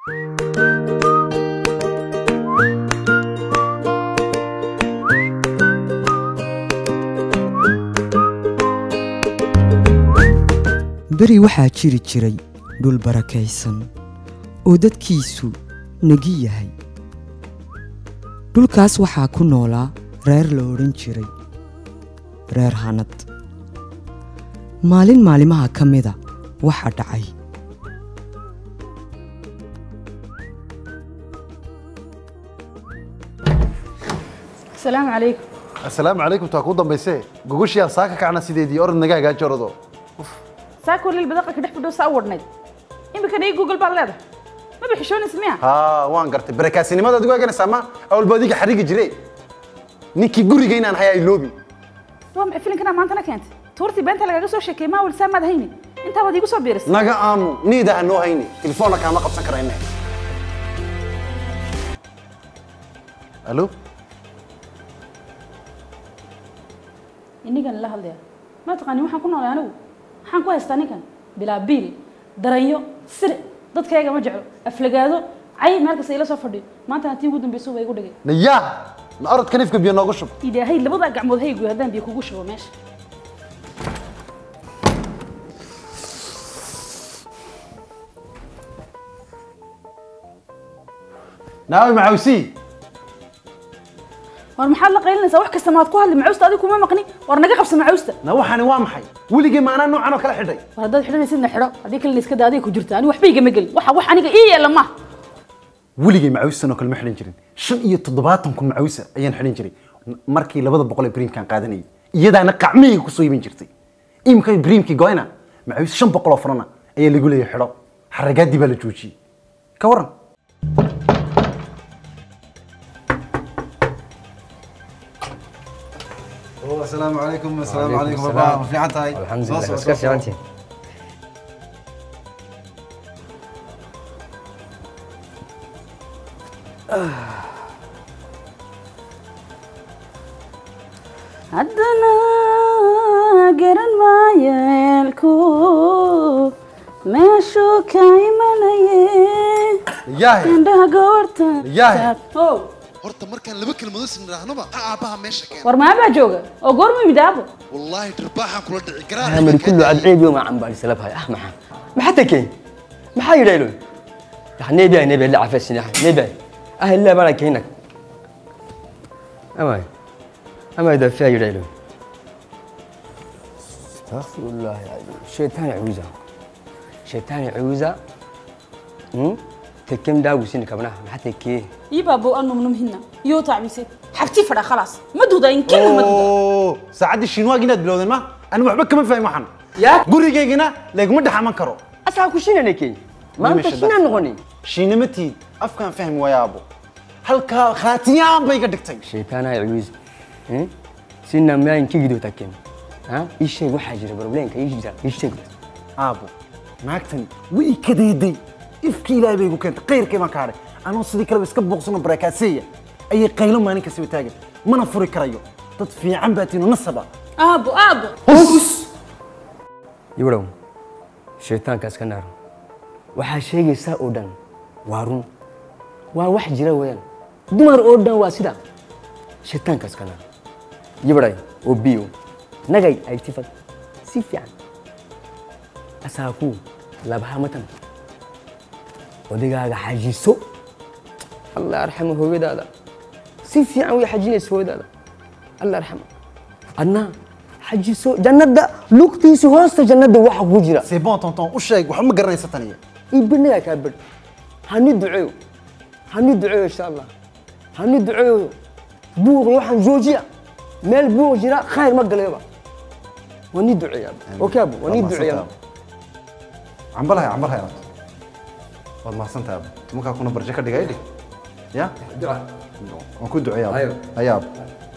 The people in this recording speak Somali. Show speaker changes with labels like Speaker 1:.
Speaker 1: beri waxaa jiri jiray dhul barakaysan oo dadkiisu negi yahay dhulkaas waxaa ku noolaa reer la odhan jiray reer hanad maalin maalimaha ka mida waxaa dhacay
Speaker 2: asalaamu calaykum
Speaker 3: assalaamu calaykum taa kuu dambayse gogoshiyaa saaka kacna sideedii orod naga hagaaji orado
Speaker 2: saakoo lil badaqalka dhex fidhow saa u wadhnayd iminkana ii google baad leedahay maba xishoonaysa miya
Speaker 3: haa waan gartay barakaasinimadaad ugu eganaysaa ma awalba adiga xarigi jire ninkii guriga inaan hayaa iloobi
Speaker 2: waa maxay filinkanaa maantana keentay tuurtii beenta lagaga soo sheekeeyey maa walsaa maad hayni intaa baad iigu soo biirisay
Speaker 3: naga aamu niida ha noo hayni telefoonna kaama qabsan karayne alo
Speaker 2: inigan la hadlaya ma taqaani waxaan ku noolay anigu maxaan ku haystaa ninkan bilaa biil daranyo sir dadkayga ma jeclo aflagaado cay meel kasta ila soo fadhiyo maantana tii ugu dambaysa waa igu dhigay
Speaker 3: nayaa na orodka nifka biyo noogu shub
Speaker 2: ilaahay labadaa gacmood haygu haddaan biyo kugu shubo meesha
Speaker 3: naawi macawsi
Speaker 2: war maxaad la qaylinaysaa wax kasta maad ku hadli macawsta adigu kuma maqni war naga qabsa macawsta
Speaker 3: na waxaani waa maxay weligii maanaa noocan oo kala xidhay
Speaker 2: war haddaad xidhanaysidna xidho haddii kalena iska daa adiga ku jirta anigu waxba igama gelin waxa wax aniga ii yeela maaha
Speaker 3: weligay macawisan oo kale ma xidhan jirin shan iyo toddobaatan kun macawisa ayaan xidhan jiray markii labada boqol ee bariimkaan qaadanayay iyadaana qacmihayga kusoo iibin jirtay imika bariimkii goyna macawis shan boqol oo farana ayaa lagu leeyahay xidho xaragaadii baa la joojiyey ka waran
Speaker 4: السلام عليكم السلام عليكم بابا في عن تاي
Speaker 5: الحمد لله بس كيف انت
Speaker 2: haddana garan maayeelku meeshuu ka imanaye
Speaker 3: yaahe
Speaker 2: indhaha goorta
Speaker 3: Yaahe.
Speaker 2: Oh,
Speaker 6: horta markaan laba kelmadood isnidhaahnaba ha aabbaha meesha keena
Speaker 2: war maabaa jooga oo goormu yimid aabo
Speaker 6: wallaahi dhirbaaxaan kula dhici
Speaker 5: عامل كله عاد عيب يوم عم بالي سلبها يا احمد ما حتى كين ما حي يدايلون يا نبي نبي اللي عفس سنح نبي اهل لا بالك هناك اما اما اذا في يدايلون استغفر الله العظيم شيطان عوزة شيطان عوزة امم تكم داو سنة كبناه ما حتى كي
Speaker 2: ii baabo anu numhina iyo tacmise xabti fadha khalaas ma duda in kelma ma duda
Speaker 3: oo saacaddii shiinwaag inaad bilowdeen ma ani waxba kama fahmin waxan
Speaker 5: يا
Speaker 3: gurigaygana laguma dhex aman karo
Speaker 5: اسا كوشينا نكي ما انت
Speaker 3: ماشي
Speaker 5: شنو
Speaker 3: ده.
Speaker 5: نغني
Speaker 3: shiinimatiid afkaan fahmi wayaabo halkaa khaatiyaan bay ka dhigtay
Speaker 5: شيطان عويز سنة ما ينكي قدو تكين ها ايش شيء واحد جرى بروبلين كايش جرى ايش شيء
Speaker 3: aabo naagtani way ka deeday ifkii ilaahay bay igu keentay qayrkii baan ka hadhay anoo sidii kaleba iska booqsano barakaaseeya ayay qaylo maalin kastaba taagan mana furi karayo dad fiican baa tiino nasaba
Speaker 2: aabo aabo
Speaker 5: يورو شيطان كاس كنار waxaa sheegaysaa oo dhan waa run waa wax jira weeyaan dumar oo dhan waa sida shaytaankaas kana yibray oo biyo nagay ay tifad si fiican asaaku labaha matan odaygaaga xajiso allah arxamo hooyadaada si fiican way xajinaysa hooyadaada allah arxamo adna xajiso jannada lugtiisa hoosta jannada waxa ku jira
Speaker 3: c'est bon tonton u sheeg waxba ma garanaysa taniya
Speaker 5: ibinaga kaa badh hani duceeyo hani duceeyo insha allah hani duceeyo buuqi waxaan joojiya meel buuq jira khayr ma galayoba waa nii duceeya okay abu waa nii duceeya
Speaker 3: cambalahay cambalahay aad waad mahadsantahay aabo markaa kuna barje ka dhigay dhig ya
Speaker 5: duca
Speaker 3: waan ku duceeya
Speaker 5: Ayo.
Speaker 3: ayaab